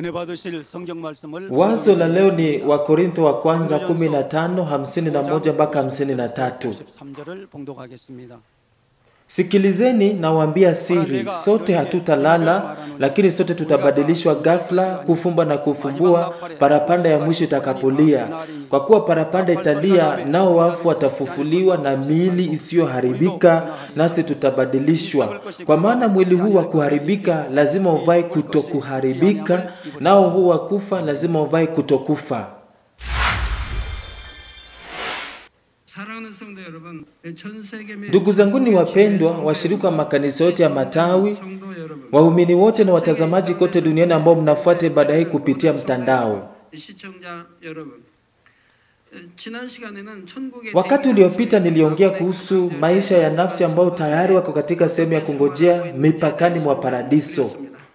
은혜 받으실 성경 말씀을 Wazo la leo ni Wakorintho wa kwanza 15 51 mpaka 53. 53절을 봉독하겠습니다. Sikilizeni nawaambia siri, sote hatutalala, lakini sote tutabadilishwa ghafla, kufumba na kufumbua, parapanda ya mwisho itakapolia. Kwa kuwa parapanda italia, nao wafu watafufuliwa na miili isiyoharibika, nasi tutabadilishwa. Kwa maana mwili huu wa kuharibika lazima uvae kutokuharibika, nao huu wa kufa lazima uvae kutokufa. 사랑하는 성도 여러분, 전 세계 Ndugu zanguni wapendwa, washirika wa makanisa yote ya matawi, 성도 여러분, waumini wote na watazamaji kote duniani ambao mnafuata ibada hii kupitia mtandao. 시청자 여러분, 지난 시간에는 천국의 Wakati uliopita niliongea kuhusu maisha ya nafsi ambao tayari wako katika sehemu ya kungojea mipakani mwa paradiso,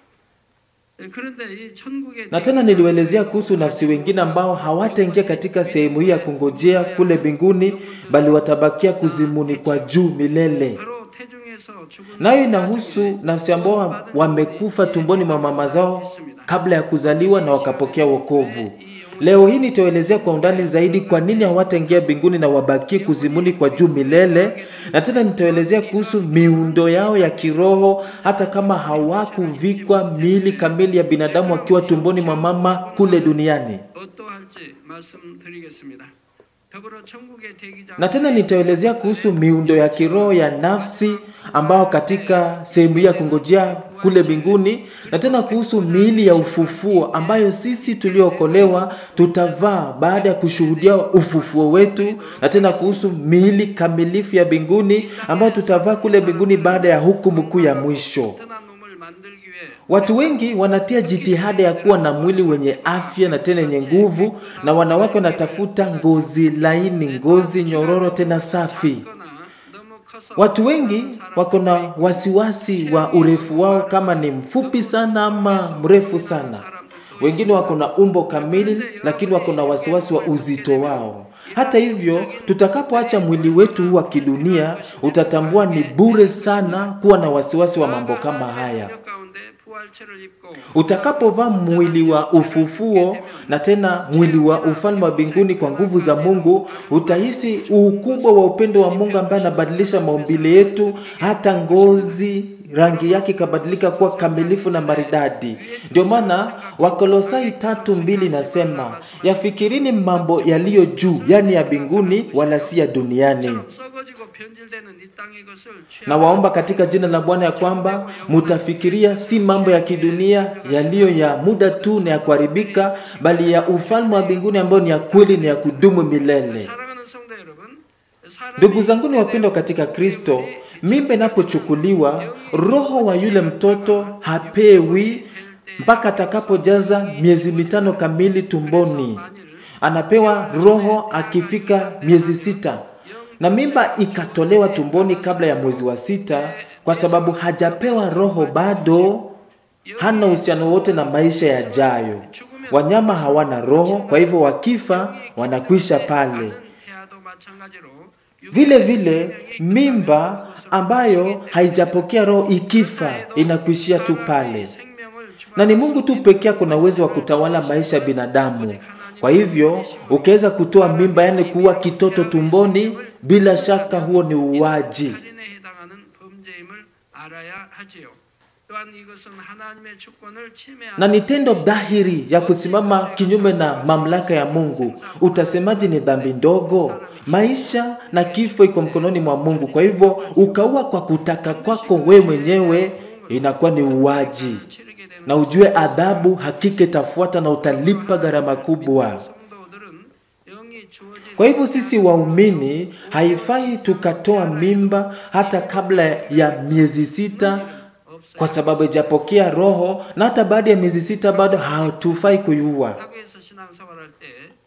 그런데 이 천국의 na tena niliwaelezea kuhusu nafsi wengine ambao hawataingia katika sehemu hii ya kungojea kule mbinguni, bali watabakia kuzimuni kwa juu milele. 바로 태중에서 죽은 Nayo inahusu nafsi ambao wamekufa tumboni mwa mama zao kabla ya kuzaliwa na wakapokea wokovu. Leo hii nitaelezea kwa undani zaidi kwa nini hawataingia mbinguni na wabakie kuzimuni kwa juu milele, na tena nitaelezea kuhusu miundo yao ya kiroho, hata kama hawakuvikwa miili kamili ya binadamu wakiwa tumboni mwa mama kule duniani. 어떠할지 말씀드리겠습니다. 더불어 천국의 대기자 Na tena nitaelezea kuhusu miundo ya kiroho ya nafsi ambao katika sehemu hii ya kungojea kule mbinguni, na tena kuhusu miili ya ufufuo ambayo sisi tuliookolewa tutavaa baada ya kushuhudia ufufuo wetu, na tena kuhusu miili kamilifu ya mbinguni ambayo tutavaa kule mbinguni baada ya hukumu kuu ya mwisho. 튼튼한 몸을 만들기 위해 Watu wengi wanatia jitihada ya kuwa na mwili wenye afya na tena yenye nguvu, na wanawake wanatafuta ngozi laini, ngozi nyororo tena safi. 거나 너무 커서 Watu wengi wako na wasiwasi wa urefu wao, kama ni mfupi sana ama mrefu sana. Wengine wako na umbo kamili, lakini wako na wasiwasi wa uzito wao. Hata hivyo, tutakapoacha mwili wetu huu wa kidunia, utatambua ni bure sana kuwa na wasiwasi wa mambo kama haya. 능력 가운데 부활체를 입고 Utakapovaa mwili wa ufufuo na tena mwili wa ufalme wa mbinguni kwa nguvu za Mungu, utahisi ukubwa wa upendo wa Mungu ambaye anabadilisha maumbile yetu, hata ngozi rangi yake ikabadilika kuwa kamilifu na maridadi. Ndio maana Wakolosai tatu mbili nasema yafikirini mambo yaliyo juu, yani ya mbinguni, wala si ya duniani. 썩어지고 변질되는 이 땅의 것을 Na waomba katika jina la Bwana ya kwamba mutafikiria si mambo ya kidunia yaliyo ya muda tu na ya kuharibika, bali ya ufalme wa mbinguni ambayo ni ya kweli na ya kudumu milele. 사랑하는 성도 여러분, 사람이 Ndugu zanguni wapendwa katika Kristo, mimba inapochukuliwa, roho wa yule mtoto hapewi mpaka atakapojaza miezi mitano kamili tumboni. Anapewa roho akifika miezi sita, na mimba ikatolewa tumboni kabla ya mwezi wa sita, kwa sababu hajapewa roho bado, hana uhusiano wote na maisha yajayo. Wanyama hawana roho, kwa hivyo wakifa wanakwisha pale. 태아도 마찬가지로 Vile vile mimba ambayo haijapokea roho ikifa inakuishia tu pale, 생명을 na ni Mungu tu pekee kuna uwezo wa kutawala maisha ya binadamu. Kwa hivyo ukiweza kutoa mimba, yani kuua kitoto tumboni, bila shaka huo ni uwaji. 살인에 해당하는 범죄임을 알아야 하지요. 또한 이것은 하나님의 주권을 침해하는 na ni tendo dhahiri ya kusimama kinyume na mamlaka ya Mungu. Utasemaje ni dhambi ndogo? Maisha na kifo iko mkononi mwa Mungu. Kwa hivyo ukaua kwa kutaka kwako we mwenyewe, inakuwa ni uwaji, 치르게 되는 na ujue adhabu hakika itafuata na utalipa gharama kubwa. 성도들은 영이 주어진 Kwa hivyo sisi waumini haifai tukatoa mimba hata kabla ya miezi sita, kwa sababu ijapokea roho, na hata baada ya miezi sita bado hatufai kuiua. 학교에서 신앙생활할 때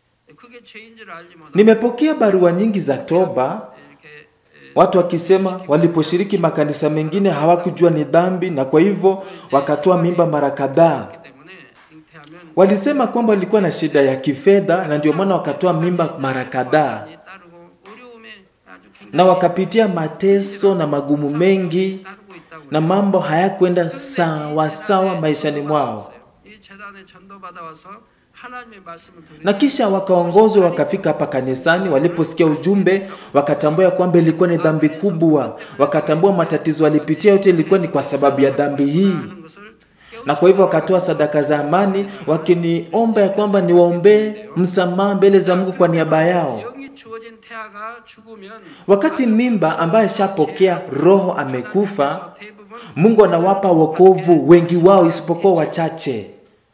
그게 죄인 줄 알지 못하고 Nimepokea barua nyingi za toba, 이렇게 에, watu wakisema waliposhiriki makanisa mengine hawakujua ni dhambi, na kwa hivyo wakatoa mimba mara kadhaa. 때문에 잉태하면 Walisema kwamba walikuwa na shida ya kifedha, na ndio maana wakatoa mimba mara kadhaa, 이 따르고 어려움에 아주 굉장히 na wakapitia mateso na magumu mengi, 따르고 있다고 na mambo hayakwenda sawa sawa maishani mwao. 이 재단에 전도받아와서 하나님의 말씀을 na 들으니 kisha wakaongozwa wakafika hapa kanisani. Waliposikia ujumbe, wakatambua ya kwamba ilikuwa ni dhambi kubwa, wakatambua matatizo walipitia yote ilikuwa ni kwa sababu ya dhambi hii, 하는 것을 깨우쳐 na kwa hivyo wakatoa sadaka za amani, wakiniomba ya kwamba niwaombee msamaha mbele za Mungu kwa niaba yao. 영이 주어진 태아가 죽으면 Wakati mimba ambaye ashapokea roho amekufa, 대부분 Mungu anawapa wokovu wengi wao isipokuwa wachache.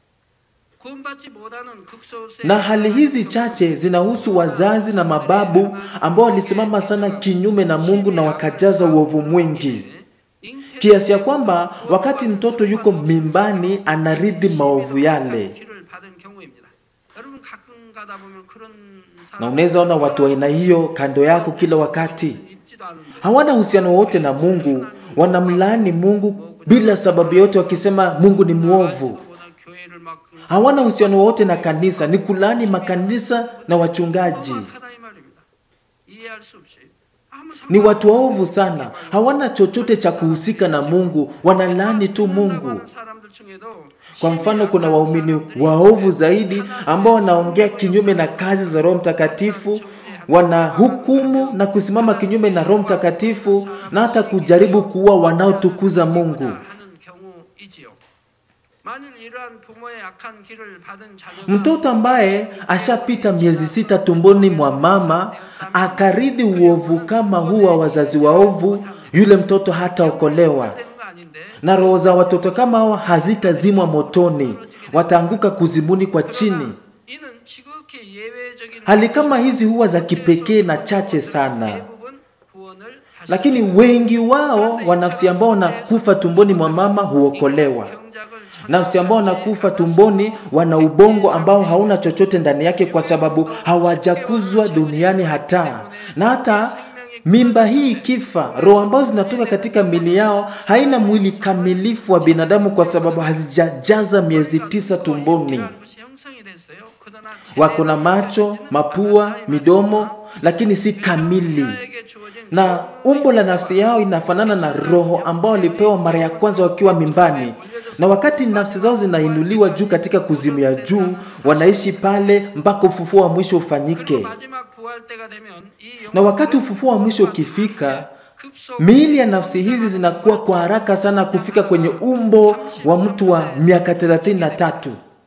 구원받지 못하는 극소수의 Na hali hizi chache zinahusu wazazi na mababu ambao walisimama sana kinyume na Mungu na wakajaza uovu mwingi, 잉태 kiasi ya kwamba wakati mtoto yuko mimbani anarithi maovu yale. 키를 받은 경우입니다. 여러분 가끔 가다 보면 그런 Na 사람 unaweza ona watu wa aina hiyo kando yako kila wakati, 있지도 않은데 hawana uhusiano wote na Mungu, wanamlaani Mungu bila sababu yote, wakisema Mungu ni mwovu. 보다 교회를 막 Hawana uhusiano wote na kanisa, ni kulaani makanisa na wachungaji. 험악하다 이 말입니다. 이해할 수 없이 아무 Ni 상관 watu waovu sana, hawana chochote cha kuhusika na Mungu, wanalaani tu Mungu. 하는 사람들 중에도 Kwa mfano, kuna waumini waovu zaidi ambao wanaongea kinyume na kazi za Roho Mtakatifu, wanahukumu na kusimama kinyume na Roho Mtakatifu na hata kujaribu kuua wanaotukuza Mungu. 하는 경우이지요. 만일 이러한 부모의 악한 길을 받은 자녀가 Mtoto ambaye ashapita miezi sita tumboni mwa mama akaridhi uovu kama huu wa wazazi waovu, yule mtoto hataokolewa. 되는 거 아닌데 na roho za watoto kama hao hazitazimwa motoni, wataanguka kuzimuni kwa chini. 이는 지극히 예외적인 Hali kama hizi huwa za kipekee na chache sana, 대부분 구원을 하시 lakini wengi wao wa nafsi ambao wanakufa tumboni mwa mama huokolewa. 경작을 Nafsi ambao wanakufa tumboni wana ubongo ambao hauna chochote ndani yake, kwa sababu hawajakuzwa duniani hata na hata mimba hii ikifa, roho ambazo zinatoka katika mili yao haina mwili kamilifu wa binadamu, kwa sababu hazijajaza miezi tisa tumboni. 이러한 것이 형성이 됐어요. 그러나 Wako na macho, mapua, midomo, lakini si kamili, 자에게 주어진 na umbo la nafsi yao inafanana na roho ambao walipewa mara ya kwanza wakiwa mimbani, na wakati nafsi zao zinainuliwa juu katika kuzimu ya juu, wanaishi pale mpaka ufufuo wa mwisho 그리고 ufanyike. 마지막 부활 때가 되면 이 Na wakati ufufuo wa mwisho ukifika, 급속 miili ya nafsi hizi zinakuwa kwa haraka sana kufika kwenye umbo wa mtu wa miaka 33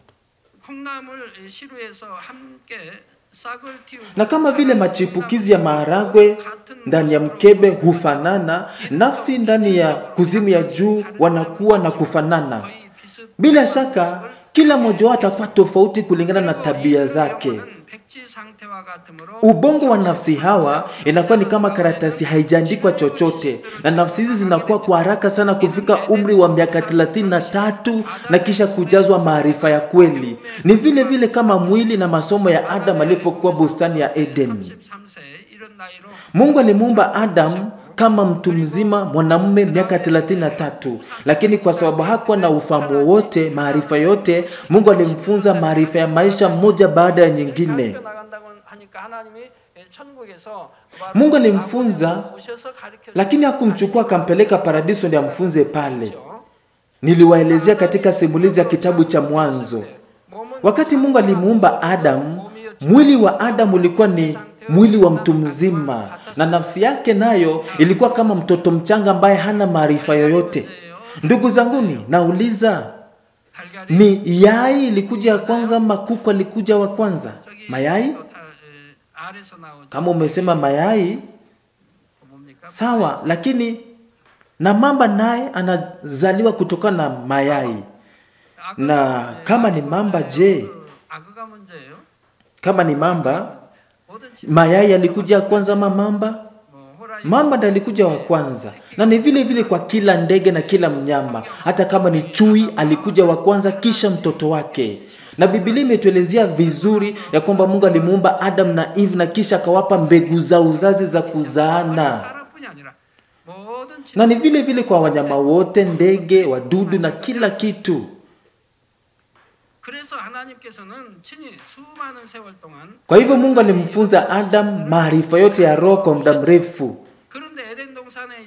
콩나물 시루에서 함께 싹을 틔우고 na kama vile machipukizi ya maharagwe ndani ya mkebe hufanana, nafsi ndani ya kuzimu ya juu wanakuwa na kufanana. 거의 비슷 Bila shaka kila mmoja wao atakuwa tofauti kulingana na tabia zake. 백지 상태와 같으므로 Ubongo wa nafsi hawa inakuwa ni kama karatasi, haijaandikwa chochote, na nafsi hizi zinakuwa kwa haraka sana kufika umri wa miaka 33 na kisha kujazwa maarifa ya kweli. Ni vile vile kama mwili na masomo ya Adam alipokuwa bustani ya Eden. 33세 이런 나이로 Mungu alimuumba Adam kama mtu mzima mwanamume miaka 33, lakini kwa sababu hakuwa na ufahamu wowote, maarifa yote, Mungu alimfunza maarifa ya maisha moja baada ya nyingine. 학교 나간다고 하니까 하나님이 천국에서 Mungu alimfunza, 오셔서 가르쳐 lakini hakumchukua akampeleka paradiso ndio amfunze pale. 줬죠. Niliwaelezea katika simulizi ya kitabu cha Mwanzo. 몸은 Wakati Mungu alimuumba Adam, mwili wa Adam ulikuwa ni mwili wa mtu mzima, na nafsi yake nayo ilikuwa kama mtoto mchanga ambaye hana maarifa yoyote. Ndugu zanguni, nauliza, 달걀이 ni yai ilikuja ya kwanza ama kuku alikuja wa kwanza? 저기 Mayai? 또 다, 에, 알에서 나오죠. Kama umesema mayai, 뭡니까? sawa, lakini na mamba naye anazaliwa kutokana na mayai. 악어가 Na 문제예요? kama ni mamba, je, 악어가 문제예요? kama ni mamba, 모든 집 mayai alikuja ya kwanza ama mamba? 뭐 호랑이 Mamba ndiye alikuja wa kwanza, na ni vile vile kwa kila ndege na kila mnyama. Hata kama ni chui, alikuja wa kwanza, kisha mtoto wake. Na Biblia imetuelezea vizuri ya kwamba Mungu alimuumba Adam na Eve na kisha akawapa mbegu za uzazi za kuzaana. 사람뿐이 아니라 모든 집 Na ni vile vile kwa wanyama wote, ndege, wadudu na kila kitu. 그래서 하나님께서는 친히 수많은 세월 동안 Kwa hivyo Mungu alimfunza Adam maarifa yote ya roho kwa muda mrefu. 그런데 에덴 동산에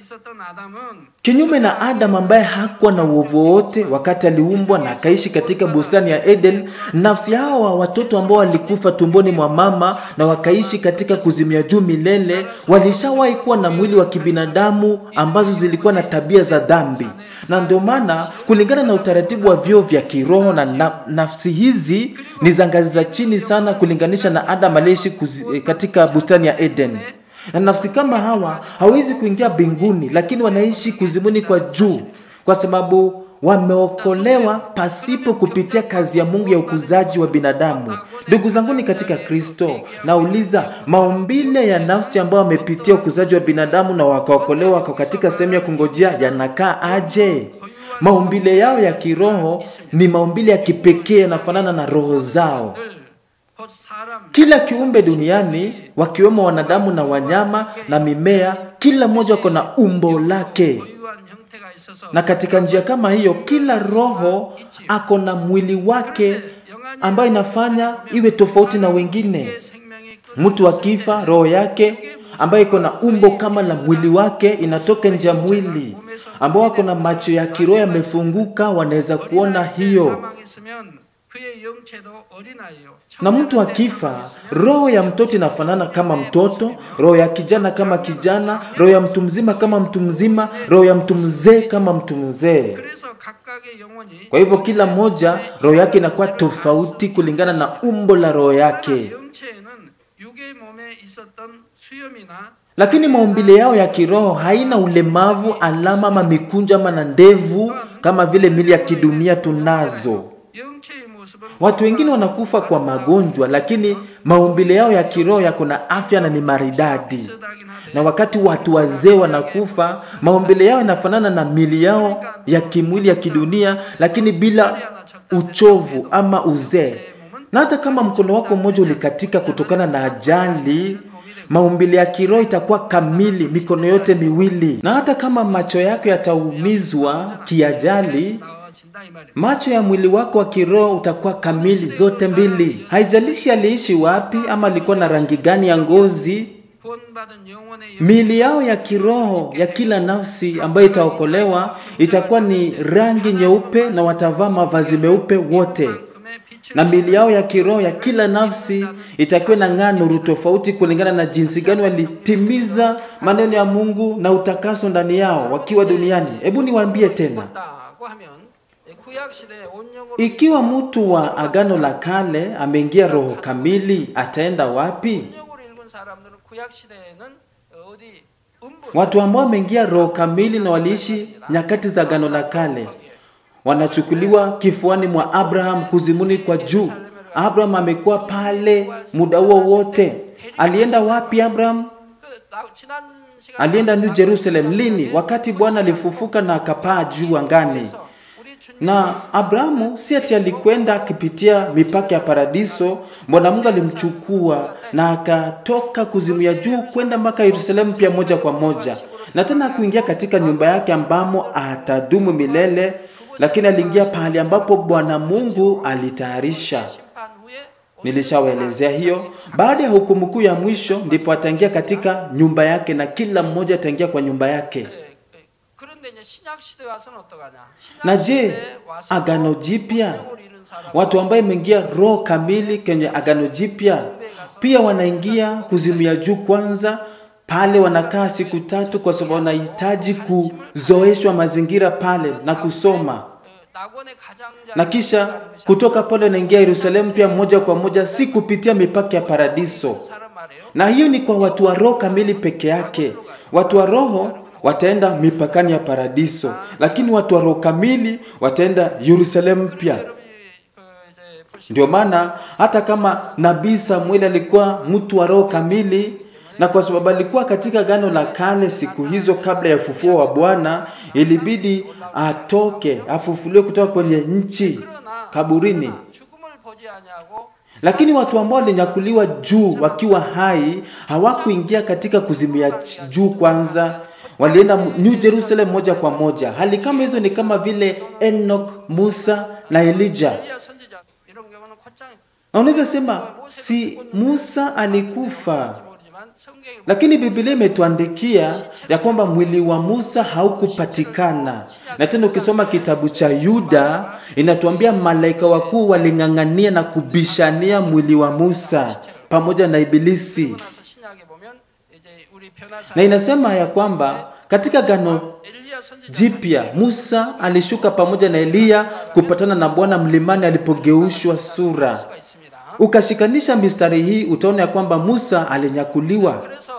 있었던 아담은 Kinyume na Adam ambaye hakuwa na uovu wowote wakati aliumbwa na akaishi katika bustani ya Eden, nafsi hao wa watoto ambao walikufa tumboni mwa mama na wakaishi katika kuzimia juu milele, walishawahi kuwa na mwili wa kibinadamu ambazo zilikuwa na tabia za dhambi, na ndio maana kulingana na utaratibu wa vyoo vya kiroho na, na nafsi hizi ni za ngazi za chini sana kulinganisha na Adam aliyeishi kuzi- katika bustani ya Eden na nafsi kama hawa hawezi kuingia mbinguni, lakini wanaishi kuzimuni kwa juu, kwa sababu wameokolewa pasipo kupitia kazi ya Mungu ya ukuzaji wa binadamu. Ndugu zanguni katika Kristo, nauliza maumbile ya nafsi ambao wamepitia ukuzaji wa binadamu na wakaokolewa wako katika sehemu ya kungojea yanakaa aje? Maumbile yao ya kiroho ni maumbile ya kipekee, yanafanana na roho zao. 늘 곧 사람 Kila kiumbe duniani wakiwemo wanadamu na wanyama na mimea, kila mmoja wako na umbo lake, 고유한 형태가 있어서 na katika njia kama hiyo, kila roho ako na mwili wake ambayo inafanya iwe tofauti na wengine. 생명이 Mtu akifa, roho yake ambayo iko na umbo kama la mwili wake inatoka nje ya mwili, ambao wako na macho ya kiroho yamefunguka, wanaweza kuona hiyo. 사망했으면 그의 영체도 어린아이요. Na mtu akifa, roho ya mtoto inafanana kama mtoto, roho ya kijana kama kijana, roho ya mtu mzima kama mtu mzima, roho ya mtu mzee kama mtu mzee. 그래서 각각의 영혼이 Kwa hivyo kila mmoja roho yake inakuwa tofauti kulingana na umbo la roho 그러나 yake, 영체에는 육의 몸에 있었던 수염이나 lakini maumbile yao ya kiroho haina ulemavu, alama ama mikunjo ama na ndevu kama vile mili ya kidunia tunazo. 영체의 모습은 Watu wengine wanakufa kwa magonjwa, lakini maumbile yao ya kiroho yako na afya na ni maridadi. 비슷하긴 하되 Na wakati watu wazee wanakufa, maumbile yao yanafanana na mili yao ya kimwili ya kidunia, lakini bila uchovu ama uzee. Na hata kama mkono wako mmoja ulikatika kutokana na ajali, maumbile ya kiroho itakuwa kamili, mikono yote miwili. Na hata kama macho yako yataumizwa kiajali, 나아진다 이 말이에요. macho ya mwili wako wa kiroho utakuwa kamili zote mbili. Haijalishi aliishi wapi ama alikuwa na rangi gani ya ngozi, 구원받은 영혼의 miili yao ya kiroho ya kila nafsi ambayo itaokolewa itakuwa ni rangi nyeupe na watavaa mavazi meupe wote, 영만큼의 빛을 na miili yao ya kiroho ya kila nafsi itakuwa na ng'aa nuru tofauti kulingana na jinsi gani walitimiza maneno ya Mungu na utakaso ndani yao wakiwa duniani. Hebu niwaambie tena, 입었다고 하면 구약 시대에 온영으로 ikiwa mtu wa agano la kale ameingia roho kamili, ataenda wapi? 온영으로 읽은 사람들은 구약 시대에는 어디 음부 Watu ambao wameingia roho kamili na waliishi nyakati za agano la kale wanachukuliwa kifuani mwa Abraham kuzimuni kwa juu. Abraham amekuwa pale muda huo wote. Alienda wapi Abraham? 그 나- 지난 시간 Alienda New Jerusalem lini? Wakati Bwana alifufuka na akapaa juu angani. 우리 주님 Na Abrahamu si ati alikwenda akipitia mipaka ya paradiso. Bwana Mungu alimchukua na akatoka kuzimu ya juu kwenda mpaka Yerusalemu pia moja kwa moja, na tena kuingia katika nyumba yake ambamo atadumu milele, lakini aliingia pahali ambapo Bwana Mungu alitayarisha. 심판 후에 Nilishawaelezea hiyo. Baada ya hukumu kuu ya mwisho, ndipo ataingia katika nyumba yake na kila mmoja ataingia kwa nyumba yake. 예, 예. 그런데 이제 신약 시대 와서는 어떡하냐? 신약 Na je, 시대에 와서 agano jipya 온영을 잃은 사람 watu ambao imeingia roho kamili kwenye agano jipya pia wanaingia kuzimu ya juu kwanza pale wanakaa siku tatu kwa sababu wanahitaji kuzoeshwa mazingira pale na kusoma 어, 낙원의 가장자 na kisha kutoka pale wanaingia Yerusalemu pia moja kwa moja si kupitia mipaka ya paradiso 사람 말이에요. na hiyo ni kwa watu wa roho kamili peke yake watu wa roho wataenda mipakani ya paradiso lakini watu wa roho kamili wataenda Yerusalemu pia 여러분이 그 이제 보시 Ndio maana hata kama nabii Samueli alikuwa mtu wa roho kamili, na kwa sababu alikuwa katika gano la kale siku hizo kabla ya ufufuo wa Bwana, ilibidi atoke afufuliwe kutoka kwenye nchi 그러나 kaburini. 죽음을 보지 아니하고 Lakini watu ambao walinyakuliwa juu wakiwa hai hawakuingia katika kuzimia ch- juu kwanza, walienda New Jerusalem moja kwa moja. Hali kama hizo ni kama vile Enoch, Musa na Elijah. 엘리야 선지자 이런 경우는 곧장 Na unaweza sema si Musa alikufa 모르지만 성경에 lakini Biblia imetuandikia ya kwamba mwili wa Musa haukupatikana. Na tena ukisoma kitabu cha Yuda inatuambia malaika wakuu waling'ang'ania na kubishania mwili wa Musa pamoja na Ibilisi, 그러고 나서 신약에 보면 이제 우리 변화사 na inasema ya kwamba katika gano 엘리야 선지자 jipya Musa alishuka pamoja na Eliya kupatana na Bwana mlimani alipogeushwa sura. 수가 있습니다. Ukashikanisha mistari hii utaona ya kwamba Musa alinyakuliwa. 그래서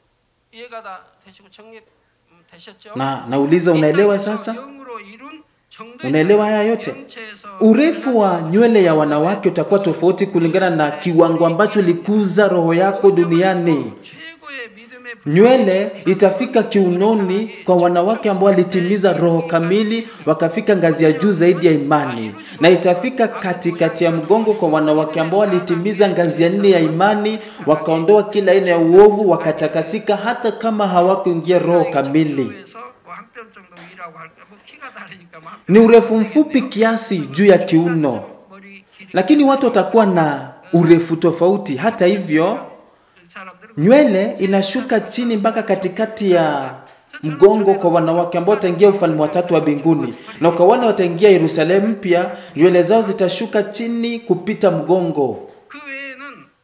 이해가 다 되시고 정립 음, 되셨죠? Na nauliza, unaelewa 이 땅에서 sasa? 영으로 이룬 정도의 Unaelewa haya yote? 영체에서 Urefu wa nywele ya wanawake utakuwa tofauti kulingana na kiwango ambacho likuza roho yako duniani. 최고의 믿음의 Nywele itafika kiunoni kwa wanawake ambao walitimiza roho kamili, wakafika ngazi ya juu zaidi ya imani, na itafika katikati ya mgongo kwa wanawake ambao walitimiza ngazi ya nne ya imani, wakaondoa kila aina ya uovu, wakatakasika, hata kama hawakuingia roho kamili. 정도에서 뭐한 뼘 정도 위라고 할까? 뭐 키가 다르니까 뭐한 Ni urefu mfupi kiasi juu ya kiuno, 머리 길이 lakini watu watakuwa na urefu tofauti. Hata hivyo, 사람들은 nywele inashuka chini mpaka katikati ya mgongo kwa wanawake ambao wataingia ufalme wa tatu wa mbinguni, na kwa wale wataingia Yerusalemu mpya, nywele zao zitashuka chini kupita mgongo. 그 외에는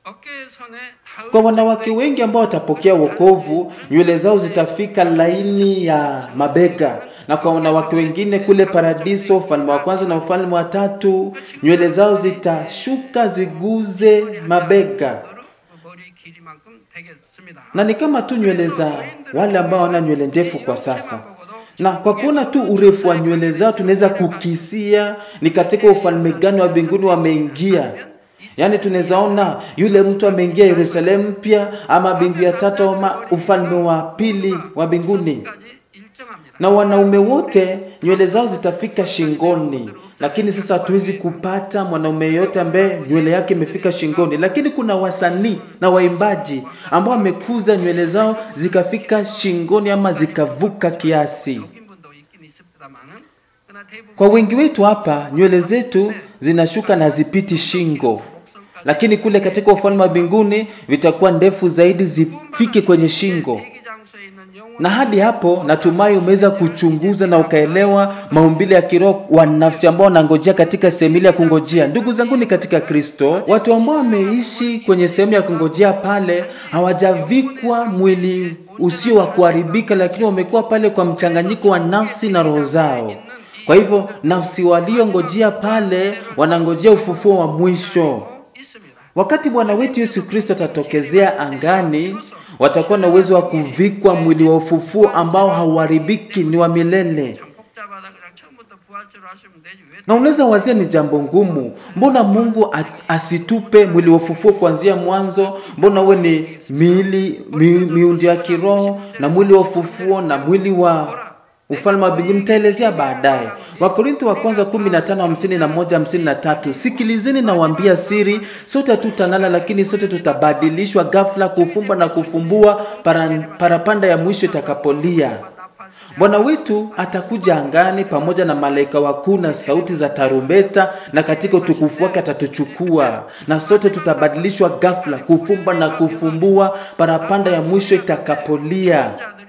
어깨선에 닿을 Kwa wanawake wengi ambao watapokea wokovu, nywele zao zitafika laini ya mabega, na kwa wanawake wengine kule paradiso, ufalme wa kwanza na ufalme wa tatu, nywele zao zitashuka ziguze mabega, 머리 길이만큼 되겠습니다. na ni kama tu nywele za wale ambao wana nywele ndefu kwa sasa. Na kwa kuona tu urefu wa nywele zao tunaweza kukisia ni katika ufalme gani wa mbinguni wameingia. Yaani tunaweza ona yule mtu ameingia Yerusalemu mpya ama mbingu ya tatu ama ufalme wa pili wa mbinguni. 까지 일정합니다. Na wanaume wote nywele zao zitafika shingoni, lakini sasa hatuwezi kupata mwanaume yeyote ambaye nywele yake imefika shingoni. Lakini kuna wasanii na waimbaji ambao wamekuza nywele zao zikafika shingoni ama zikavuka kiasi. 여긴 분도 있긴 있습니다만은 그러나 대부분 Kwa wengi wetu hapa nywele zetu zinashuka na zipiti shingo, lakini kule katika ufalme wa mbinguni vitakuwa ndefu zaidi zifike kwenye shingo. 대기장소에 있는 영혼 Na hadi hapo natumai umeweza kuchunguza na ukaelewa maumbile ya kiroho wa nafsi ambao wanangojea katika sehemu ile ya kungojea. Ndugu zangu ni katika Kristo, watu ambao wameishi kwenye sehemu ya kungojea pale hawajavikwa mwili usio wa kuharibika, lakini wamekuwa pale kwa mchanganyiko wa nafsi na roho zao. Kwa hivyo nafsi waliongojea pale wanangojea ufufuo wa mwisho. 있습니다. Wakati Bwana wetu Yesu Kristo atatokezea angani, watakuwa na uwezo wa kuvikwa mwili wa ufufuo ambao hauharibiki, ni wa milele. 참 복잡하다 그냥 처음부터 부활체로 하시면 되지 왜 Na unaweza wazia ni jambo ngumu. Mbona Mungu a- asitupe mwili wa ufufuo kuanzia mwanzo? Mbona uwe ni miili mi, miundo ya kiroho na mwili wa ufufuo na mwili wa ufalme wa mbinguni? Nitaelezea baadaye. Wakorintho wa kwanza 15 51 53. Sikilizeni na waambia siri, sote hatutalala, lakini sote tutabadilishwa ghafla, kufumba na kufumbua, para, parapanda ya mwisho itakapolia. Bwana wetu atakuja angani pamoja na malaika wakuu na sauti za tarumbeta, na katika utukufu wake atatuchukua, na sote tutabadilishwa ghafla, kufumba na kufumbua, parapanda ya mwisho itakapolia.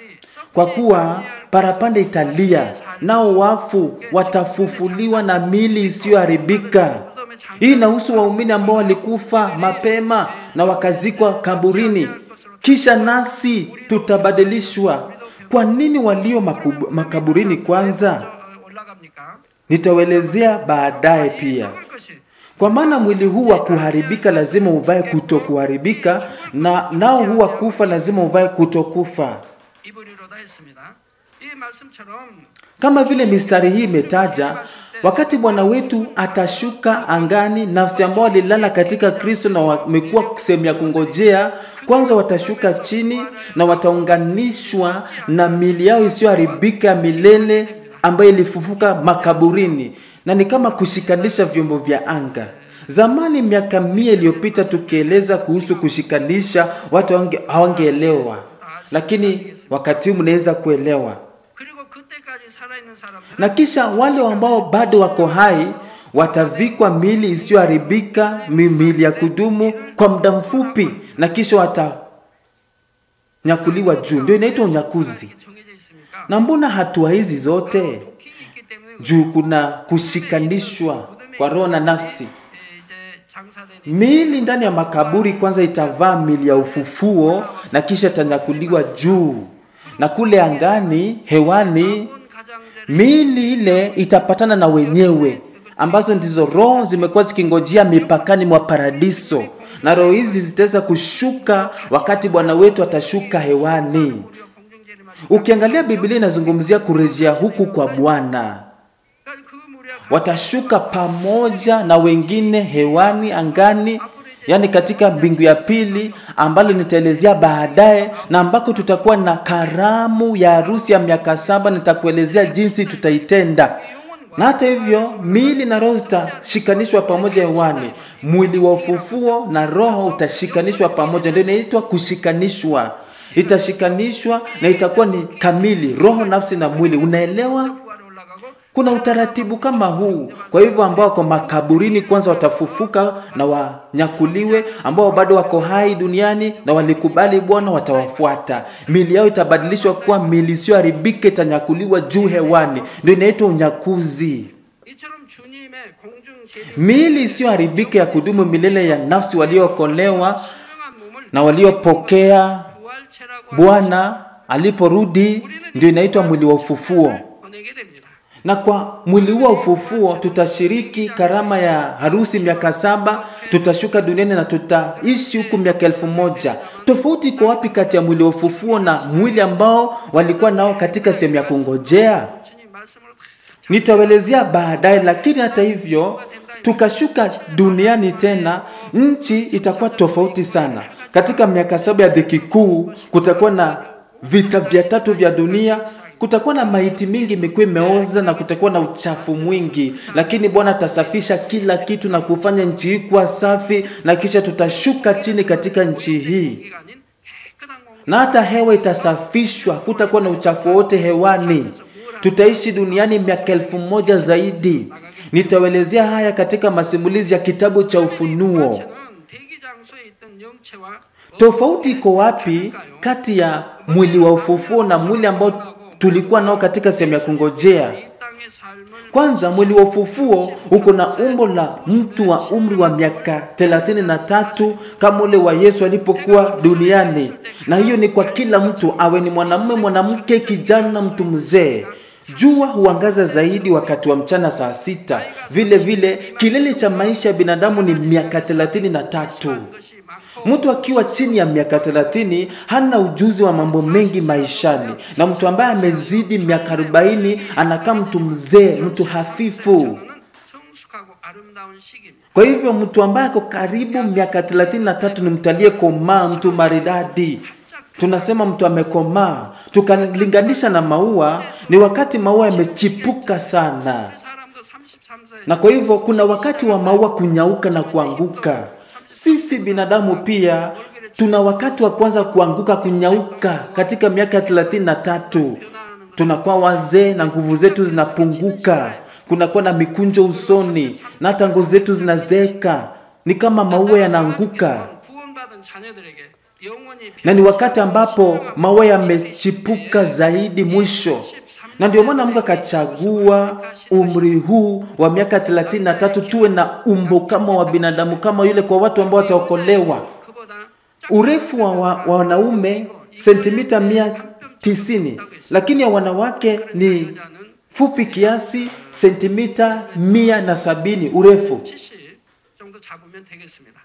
Kwa kuwa parapanda italia, nao wafu watafufuliwa na mili isiyoharibika. Hii inahusu waumini ambao walikufa mapema na wakazikwa kaburini, kisha nasi tutabadilishwa. Kwa nini walio makub- makaburini kwanza? 올라갑니까? Nitawelezea baadaye pia. 썩을 것이 Kwa maana mwili huu wa kuharibika lazima uvae kutokuharibika, na nao huu wa kufa lazima uvae kutokufa. 입으리로다 했습니다. 이 말씀처럼 Kama vile mistari hii imetaja, wakati Bwana wetu atashuka angani, nafsi ambao walilala katika Kristo na wamekuwa sehemu ya kungojea, kwanza watashuka chini na wataunganishwa na mili yao isiyoharibika ya milele ambayo ilifufuka makaburini, na ni kama kushikanisha vyombo vya anga. Zamani miaka mia iliyopita tukieleza kuhusu kushikanisha, watu hawange- hawangeelewa, lakini wakati huu mnaweza kuelewa 그리고 그때까지 살아있는 사람들은 na kisha wale ambao bado wako hai watavikwa mili isiyoharibika, mi- mili ya kudumu kwa muda mfupi, na kisha kutanyakuliwa juu, ndio inaitwa unyakuzi. 정해져 있습니까? Na mbona hatua hizi zote? 도킹이 있기 때문에 Juu kuna kushikanishwa kwa roho na nafsi. 예, 이제 장사되는 Miili ndani ya makaburi kwanza itavaa mili ya ufufuo na kisha itanyakuliwa juu, na kule angani, hewani, 온 가장자를 miili ile itapatana na wenyewe ambazo ndizo roho zimekuwa zikingojea mipakani mwa paradiso, na roho hizi zitaweza kushuka wakati Bwana wetu atashuka hewani. 우리가 공정제를 마시 Ukiangalia Biblia inazungumzia kurejea huku kwa Bwana, 그 무리가 watashuka pamoja na wengine hewani, angani, yani katika mbingu ya pili, ambalo nitaelezea baadaye, na ambako tutakuwa na karamu ya harusi ya miaka saba. Nitakuelezea jinsi tutaitenda. Na hata hivyo miili na roho zitashikanishwa pamoja hewani. Mwili wa ufufuo na roho utashikanishwa pamoja, ndio inaitwa kushikanishwa. Itashikanishwa na itakuwa ni kamili, roho, nafsi na mwili. Unaelewa? 구하러 올라가고 Kuna utaratibu kama huu. Kwa hivyo ambao wako makaburini kwanza watafufuka na wanyakuliwe, ambao bado wako hai duniani na walikubali Bwana watawafuata. Mili yao itabadilishwa kuwa mili isiyoharibika, itanyakuliwa juu hewani, ndio inaitwa unyakuzi. 이처럼 주님의 공중 제일 Miili isiyoharibika ya kudumu milele ya nafsi waliookolewa 신령한 몸을 na waliopokea 부활체라고 Bwana aliporudi, ndio inaitwa mwili wa ufufuo. 보내게 됩니다. na kwa mwili huo wa ufufuo tutashiriki karama ya harusi miaka saba, tutashuka duniani na tutaishi huku miaka elfu moja. Tofauti iko wapi kati ya mwili wa ufufuo na mwili ambao walikuwa nao katika sehemu ya kungojea? 주님 말씀으로 다 Nitawaelezea baadaye, lakini hata hivyo tukashuka duniani tena, nchi itakuwa tofauti sana. Katika miaka saba ya dhiki kuu kutakuwa na vita vya tatu vya dunia, kutakuwa na maiti mingi imekuwa imeoza na kutakuwa na uchafu mwingi, lakini Bwana atasafisha kila kitu na kufanya nchi hii kuwa safi, na kisha tutashuka chini katika nchi hii 기가 아닌 깨끗한 공기 na hata hewa itasafishwa, kutakuwa na uchafu wote hewani. Tutaishi duniani miaka elfu moja zaidi. Nitawaelezea haya katika masimulizi ya kitabu cha Ufunuo. 전체는 대기 장소에 있던 영체와 Tofauti iko wapi kati ya mwili wa ufufuo na mwili ambao tulikuwa nao katika sehemu ya kungojea? 이 땅의 삶을 Kwanza, mwili wa ufufuo uko na umbo la mtu wa umri wa miaka thelathini na tatu kama ule wa Yesu alipokuwa duniani, na hiyo ni kwa kila mtu, awe ni mwanamume, mwanamke, kijana, mtu mzee. Jua huangaza zaidi wakati wa mchana saa sita. Vile vile kilele cha maisha ya binadamu ni miaka thelathini na tatu. 것이 많고 Mtu akiwa chini ya miaka 30 hana ujuzi wa mambo mengi maishani, na mtu ambaye amezidi miaka 40 anakaa mtu mzee, mtu hafifu. 저는 성숙하고 아름다운 시기입니다. Kwa hivyo mtu ambaye ako karibu miaka 33 ni mtu aliyekomaa, mtu maridadi. Tunasema mtu amekomaa, tukalinganisha na maua, ni wakati maua yamechipuka sana. 사람도 33세 Na kwa hivyo kuna wakati wa maua kunyauka na kuanguka. Sisi binadamu pia tuna wakati wa kwanza kuanguka, kunyauka katika miaka thelathini na tatu. Tunakuwa wazee na nguvu zetu zinapunguka, kunakuwa na mikunjo usoni na hata ngozi zetu zinazeeka, ni kama maua yanaanguka, 구원받은 자녀들에게 영원히 na ni wakati ambapo maua yamechipuka zaidi mwisho na ndio maana Mungu akachagua umri huu wa miaka 33 tuwe na umbo kama wa binadamu kama yule, kwa watu ambao wataokolewa. 그보다 Urefu wa, wa, wa wanaume sentimita mia tisini, lakini ya wanawake ni 여자는 fupi kiasi sentimita mia na sabini urefu. 70 정도 잡으면 되겠습니다.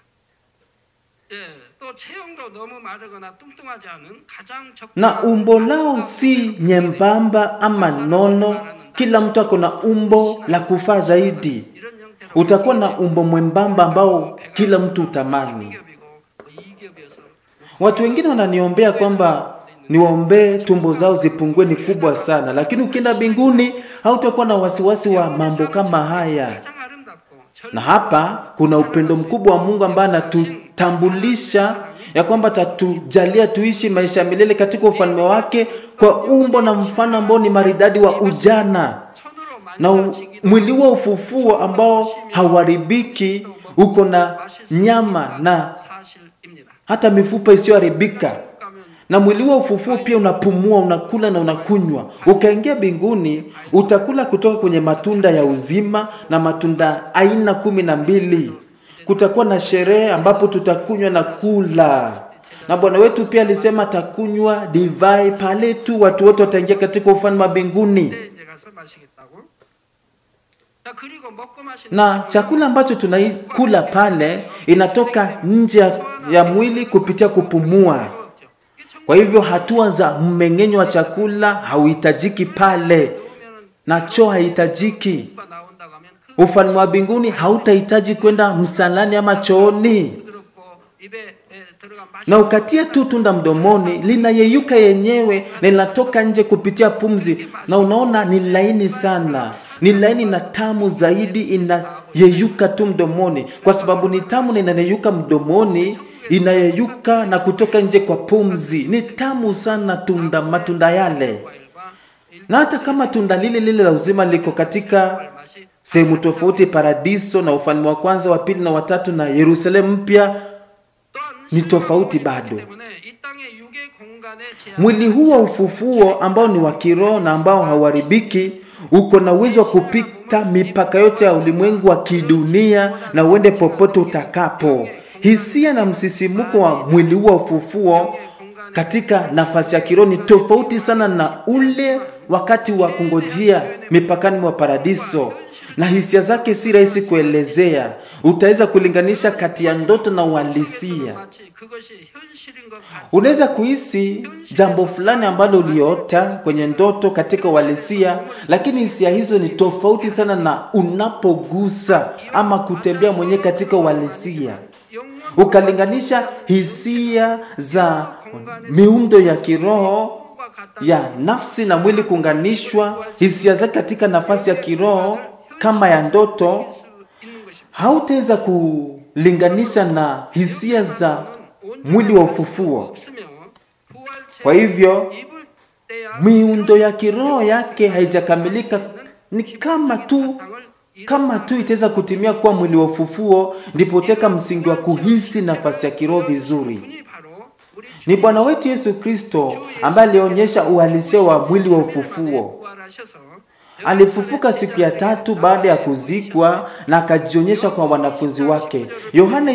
예, 또 체형도 너무 마르거나 뚱뚱하지 않은 가장 적 na umbo lao si nyembamba ama nono. Kila mtu ako na umbo la kufaa zaidi. 이런 형태로 Utakuwa na umbo mwembamba ambao kila mtu utamani. 겹이고 이겹이어서 Watu wengine wananiombea kwamba niwaombee tumbo zao zipungue, ni kubwa sana, lakini ukienda mbinguni hautakuwa na wasiwasi wa mambo kama haya. 가장 아름답고 Na hapa kuna upendo mkubwa wa Mungu ambaye anatutambulisha ya kwamba atatujalia tuishi maisha ya milele katika ufalme wake kwa umbo na mfano ambao ni maridadi wa ujana 손으로 na u- 만져지기도 mwili wa ufufuo ambao hauharibiki, uko na nyama na 사실입니다. hata mifupa isiyoharibika. 가면 na mwili wa ufufuo pia unapumua, unakula na unakunywa. Ukaingia mbinguni, utakula kutoka kwenye matunda ya uzima na matunda aina kumi na mbili. Kutakuwa na sherehe ambapo tutakunywa na kula, na Bwana wetu pia alisema atakunywa divai pale tu watu wote wataingia katika ufalme wa mbinguni. 때 이제 가서 마시겠다고. 자, 그리고 먹고 마시는 na 식물은 chakula ambacho tunaikula pale inatoka nje ya- ya mwili kupitia kupumua. 어렵죠. 이게 정말 Kwa hivyo hatua za mmeng'enyo wa chakula hauhitajiki pale 넣으면은 na choo haihitajiki. 뭐가 나온다고 하면 그 Ufalme wa mbinguni hautahitaji kwenda msalani ama chooni, 부드럽고 입에 에, 들어간 맛이 na ukatia tu tunda mdomoni linayeyuka yenyewe na linatoka nje kupitia pumzi, na unaona ni laini sana, ni laini na tamu zaidi, inayeyuka tu mdomoni, kwa sababu ni tamu na inayeyuka mdomoni, inayeyuka na kutoka nje kwa pumzi. Ni tamu sana tunda, matunda yale, 과일과 na hata kama tunda lile lile la uzima liko katika 맛이 sehemu tofauti, paradiso na ufalme wa kwanza, wa pili na watatu na Yerusalemu mpya, 또한 ni tofauti 신령한 bado. 몸이기 때문에 이 땅의 육의 공간에 제한 Mwili huu wa ufufuo ambao ni wa kiroho na ambao hauharibiki uko na uwezo wa kupita mipaka yote ya ulimwengu wa kidunia na uende popote utakapo. Hisia na msisimuko wa mwili huu wa ufufuo katika nafasi ya kiroho ni tofauti sana na ule wakati wa kungojea mipakani mwa paradiso, na hisia zake si rahisi kuelezea. Utaweza kulinganisha kati ya ndoto na uhalisia. 마치 그것이 현실인 것 같지 Unaweza kuhisi jambo fulani ambalo uliota kwenye ndoto katika uhalisia, lakini hisia hizo ni tofauti sana na unapogusa ama kutembea mwenyewe katika uhalisia. 영원 Ukalinganisha hisia za miundo ya kiroho 과 같다 ya nafsi na mwili kuunganishwa, hisia zake katika nafasi ya kiroho kama ya ndoto, 수 있는 것입니다. hautaweza kulinganisha na hisia za mwili wa ufufuo. 없으며 부활체 Kwa hivyo 입을 때야 miundo ya kiroho yake haijakamilika, ni kama tu 땅을 kama tu itaweza kutimia kuwa mwili wa ufufuo, ndipo uteka msingi wa kuhisi nafasi ya kiroho vizuri. 분이 바로 우리 Ni Bwana wetu Yesu Kristo ambaye alionyesha uhalisia wa mwili wa ufufuo. 부활하셔서 Alifufuka siku ya tatu baada ya kuzikwa na akajionyesha kwa wanafunzi wake. Yohana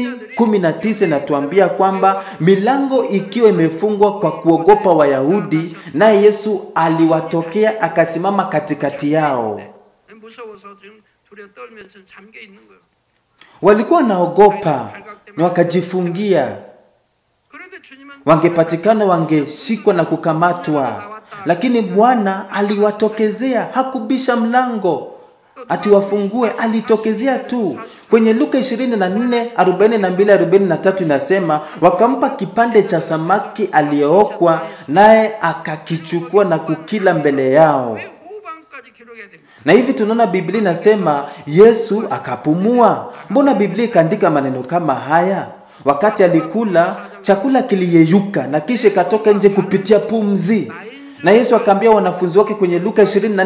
20:19 inatuambia kwamba milango ikiwa imefungwa kwa kuogopa Wayahudi, naye Yesu aliwatokea akasimama katikati yao. 무서워서 지금 두려 떨면서 잠겨 있는 거예요. Walikuwa wanaogopa na wakajifungia, 그런데 주님은 wangepatikana wangeshikwa na kukamatwa, lakini Bwana aliwatokezea, hakubisha mlango ati wafungue, alitokezea tu. Kwenye Luka 24 42 43 inasema, wakampa kipande cha samaki aliyeokwa, naye akakichukua na kukila mbele yao. 왜 후반까지 기록해야 됩니까? Na hivi tunaona Biblia inasema Yesu akapumua. Mbona Biblia ikaandika maneno kama haya? Wakati alikula chakula kiliyeyuka na kisha ikatoka nje kupitia pumzi. Na Yesu akaambia wanafunzi wake kwenye Luka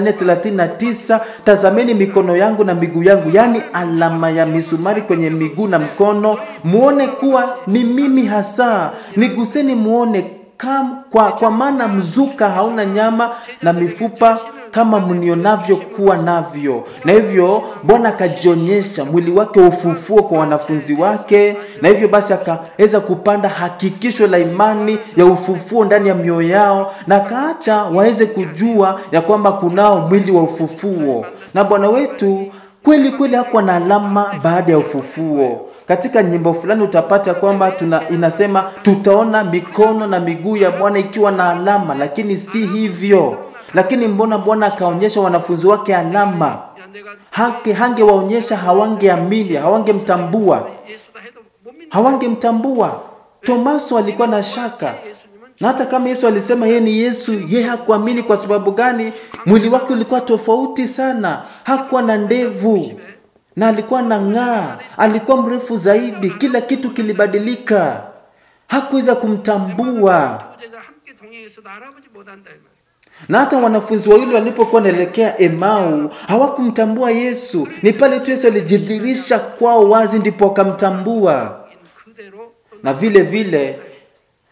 24:39, tazameni mikono yangu na miguu yangu, yaani alama ya misumari kwenye miguu na mkono, muone kuwa ni mimi hasa. Niguseni muone kam, kwa, kwa maana mzuka hauna nyama na mifupa kama mnionavyo kuwa navyo. Na hivyo Bwana akajionyesha mwili wake wa ufufuo kwa wanafunzi wake, na hivyo basi akaweza kupanda hakikisho la imani ya ufufuo ndani ya mioyo yao, na akaacha waweze kujua ya kwamba kunao mwili wa ufufuo. Na Bwana wetu kweli kweli hakuwa na alama baada ya ufufuo. Katika nyimbo fulani utapata kwamba tuna, inasema tutaona mikono na miguu ya Bwana ikiwa na alama, lakini si hivyo. Lakini mbona Bwana akaonyesha wanafunzi wake alama? 야 내가 Hange hangewaonyesha, hawangeamini, hawangemtambua, 예수다 해도 못 믿는 hawangemtambua. Tomaso alikuwa na shaka, 예수님은 na hata kama Yesu alisema yeye ni Yesu, yeye hakuamini. Kwa sababu gani? Mwili wake ulikuwa tofauti sana, hakuwa na ndevu na alikuwa na ng'aa, alikuwa mrefu zaidi, kila kitu kilibadilika, hakuweza kumtambua. 부제자 함께 동행해서도 알아보지 못한다 이 말이에요. Na hata wanafunzi wawili walipokuwa wanaelekea Emau hawakumtambua Yesu. Ni pale tu Yesu alijidhihirisha kwao wazi, ndipo wakamtambua. 그대로 Na vile vile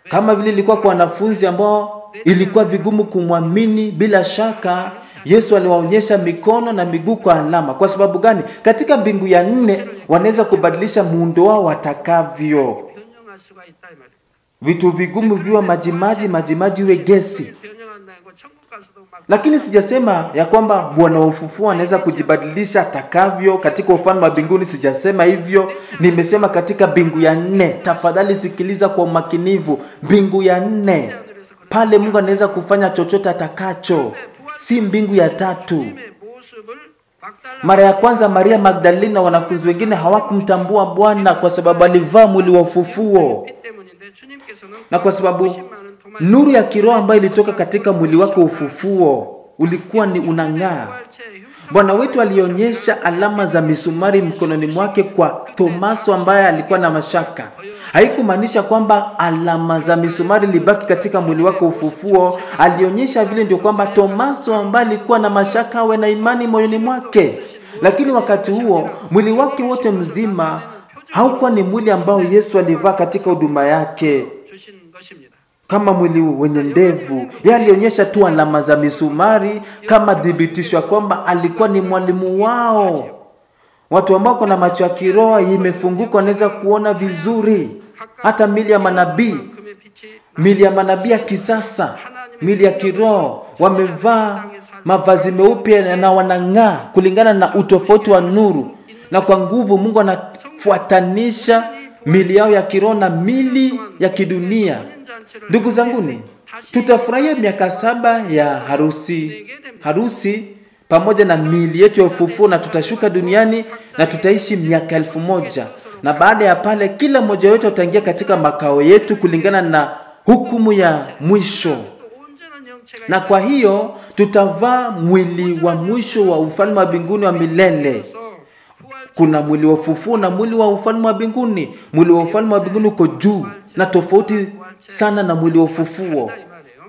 kama vile ilikuwa kwa wanafunzi ambao ilikuwa vigumu kumwamini. Bila shaka Yesu aliwaonyesha mikono na miguu kwa alama. Kwa sababu gani? Katika mbingu ya nne wanaweza kubadilisha muundo wao watakavyo. 변형할 수가 있다 이 말이에요. Vitu vigumu viwe majimaji, majimaji iwe gesi. 변형한다고 천국 가서도 막 Lakini sijasema ya kwamba Bwana wa ufufuo anaweza kujibadilisha atakavyo katika ufalme wa mbinguni. Sijasema hivyo, nimesema katika mbingu ya nne. Tafadhali sikiliza kwa umakinivu. Mbingu ya nne, pale Mungu anaweza kufanya chochote atakacho, si mbingu ya tatu. 주님의 모습을 박달라 Mara ya kwanza Maria Magdalena na wanafunzi wengine hawakumtambua Bwana kwa sababu alivaa mwili wa ufufuo, 빛 때문인데 주님께서는 na kwa sababu 50만 원 도말 nuru ya kiroho ambayo ilitoka katika mwili wake wa ufufuo ulikuwa ni unang'aa. 부활체 흉터 Bwana wetu alionyesha alama za misumari mkononi mwake kwa Tomaso ambaye alikuwa na mashaka. Haikumaanisha kwamba alama za misumari libaki katika mwili wake wa ufufuo. Alionyesha vile ndio kwamba Tomaso ambaye alikuwa na mashaka awe na imani moyoni mwake, lakini wakati huo mwili wake wote mzima haukuwa ni mwili ambao Yesu alivaa katika huduma yake 주신 것입니다. kama mwili wenye ndevu. Yeye alionyesha tu alama za misumari kama thibitisho ya kwamba alikuwa ni mwalimu wao. Watu ambao kuna macho ya kiroho imefunguka wanaweza kuona vizuri, hata mili ya manabii, 금의 빛이 mili ya manabii ya kisasa, mili ya kiroho wamevaa mavazi meupe na wanang'aa kulingana na utofauti wa nuru, na kwa nguvu Mungu anafuatanisha mili yao ya kiroho na mili ya kidunia. 혼인잔치를 Ndugu zanguni, tutafurahia miaka saba ya harusi harusi pamoja na miili yetu ya ufufuo, na tutashuka duniani na tutaishi miaka elfu moja na baada ya pale, kila mmoja wetu ataingia katika makao yetu kulingana na hukumu ya mwisho, 또 온전한 형체가 na kwa hiyo tutavaa mwili wa mwisho wa ufalme wa mbinguni wa milele. 있어서 부활 Kuna mwili wa ufufuo na mwili wa ufalme wa mbinguni. Mwili wa ufalme wa mbinguni uko juu na tofauti sana na mwili wa ufufuo. 이 말이에요.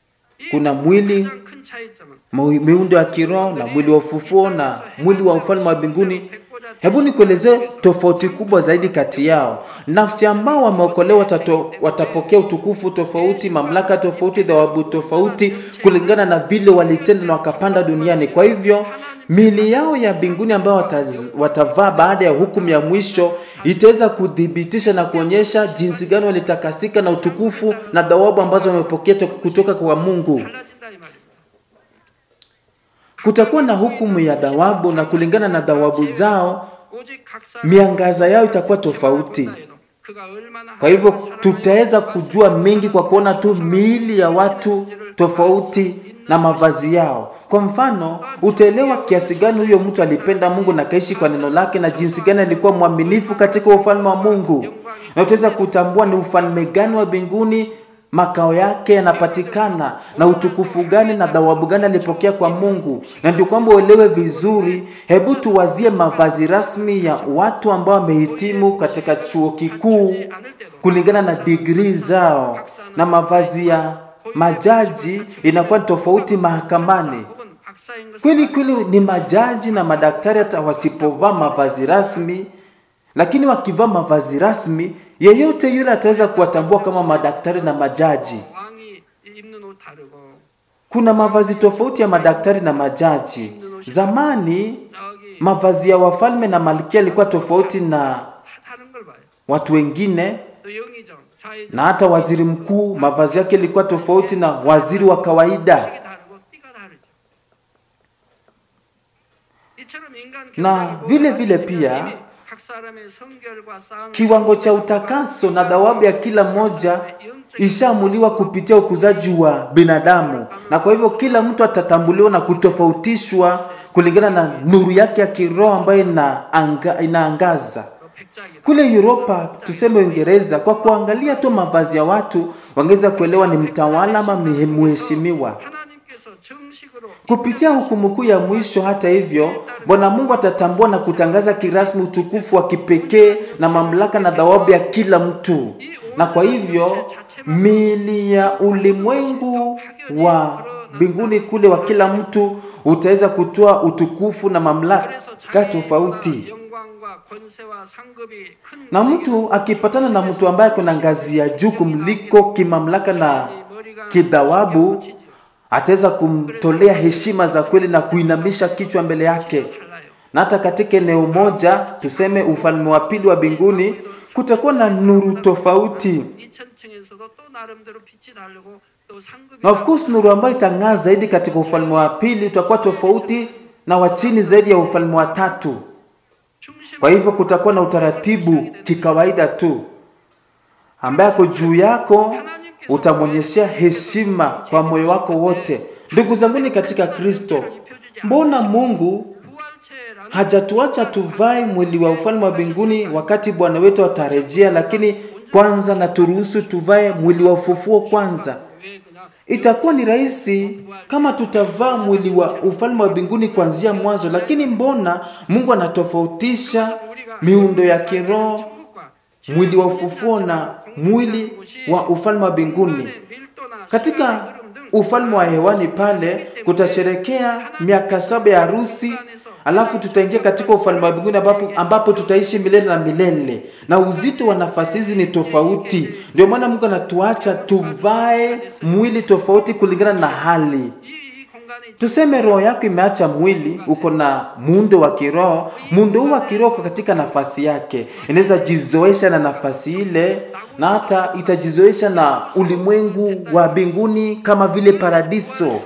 이 Kuna mwili 가장 큰 차이점은 Mu- miundo ya kiroho na mwili wa ufufuo na mwili wa ufalme wa mbinguni. Hebu nikuelezee tofauti kubwa zaidi kati yao. Nafsi ambao wameokolewa watato- watapokea utukufu tofauti, mamlaka tofauti, thawabu tofauti kulingana na vile walitenda na wakapanda duniani. Kwa hivyo mili yao ya mbinguni ambayo wataz- watavaa baada ya hukumu ya mwisho itaweza kuthibitisha na kuonyesha jinsi gani walitakasika na utukufu na thawabu ambazo wamepokea to- kutoka kwa Mungu. 달라진다 이 말입니다. Kutakuwa na hukumu ya thawabu na kulingana na thawabu zao 오직 각 사람 miangaza yao itakuwa tofauti. 그가 얼마나 Kwa hivyo 하나님을 tutaweza 사랑하는지 kujua mengi kwa kuona tu miili ya watu tofauti na mavazi yao. Kwa mfano, utaelewa kiasi gani huyo mtu alipenda Mungu na kaishi kwa neno lake na jinsi gani alikuwa mwaminifu katika ufalme wa Mungu, na utaweza kutambua ni ufalme gani wa mbinguni makao yake yanapatikana na utukufu gani na thawabu gani alipokea kwa Mungu. Na ndio kwamba uelewe vizuri, hebu tuwazie mavazi rasmi ya watu ambao wamehitimu katika chuo kikuu kulingana na digrii zao, na mavazi ya majaji inakuwa ni tofauti mahakamani. 혹은 박사인 것은 Kweli kweli ni majaji na madaktari, hata wasipovaa mavazi rasmi, lakini wakivaa mavazi rasmi, yeyote yule ataweza kuwatambua kama madaktari na majaji. 왕이 입는 옷 다르고 Kuna mavazi tofauti ya madaktari na majaji. Zamani 저기 mavazi ya wafalme na malkia yalikuwa tofauti na 다 다른 걸 봐요. watu wengine, 또 영의정, 좌의정, na hata waziri mkuu mavazi yake yalikuwa tofauti na waziri wa kawaida. 식이 다르고 띠가 다르죠. 이처럼 인간 Na 경작이 vile 모두 vile 갖춰지면 pia, 이미 각 사람의 성결과 쌓은 Kiwango cha utakaso na thawabu ya kila mmoja ishaamuliwa kupitia ukuzaji wa binadamu, na kwa hivyo kila mtu atatambuliwa na kutofautishwa kulingana na nuru yake ya kiroho ambayo inaanga, inaangaza. 백작이다. Kule Europa, tuseme Uingereza, kwa kuangalia tu mavazi ya watu wangeweza kuelewa ni mtawala ama ni mheshimiwa. 하나님께서 정식으로 Kupitia hukumu kuu ya mwisho, hata hivyo, Bwana Mungu atatambua na kutangaza kirasmi utukufu wa kipekee na mamlaka na thawabu ya kila mtu, na kwa hivyo miili ya ulimwengu wa mbinguni kule wa kila mtu utaweza kutoa utukufu na mamlaka 그래서 자기의 tofauti. 영광과 권세와 상급이 큰 Na mtu akipatana na mtu ambaye kuna ngazi ya juu kumliko kimamlaka na kidhawabu, ataweza kumtolea heshima za kweli na kuinamisha kichwa mbele yake. 달라요. Na hata katika eneo moja, tuseme ufalme wa pili wa mbinguni, kutakuwa na nuru tofauti. 2천층에서도 또 나름대로 빛이 다르고 또 상급이 Na of course nuru ambayo itang'aa zaidi katika ufalme wa pili utakuwa tofauti na wa chini zaidi ya ufalme wa tatu. 중심 Kwa hivyo kutakuwa na utaratibu kikawaida tu, ambaye ako juu yako utamwonyeshea heshima kwa moyo wako wote. Ndugu zanguni katika Kristo, mbona Mungu 부활체라는 hajatuacha tuvae mwili wa ufalme wa mbinguni wakati Bwana wetu atarejea, lakini kwanza na turuhusu tuvae mwili wa ufufuo kwanza. 왜 그냥 Itakuwa ni rahisi kama tutavaa mwili wa ufalme wa mbinguni kuanzia mwanzo, lakini mbona Mungu anatofautisha miundo ya kiroho, 천국과 mwili wa ufufuo na mwili wa ufalme wa mbinguni? 밀도나 Katika 시간의 흐름 등 ufalme wa hewani pale kutasherekea miaka saba ya harusi, alafu tutaingia katika ufalme wa mbinguni ambapo, ambapo tutaishi milele na milele, na uzito wa nafasi hizi ni tofauti. Ndio maana Mungu anatuacha tuvae mwili tofauti kulingana na hali. 이, 이 공간에 Tuseme roho yako imeacha mwili, uko na muundo wa kiroho. Muundo huu wa kiroho uko katika nafasi yake, inaweza jizoesha na nafasi ile, na hata itajizoesha na ulimwengu wa mbinguni kama vile paradiso. 나오는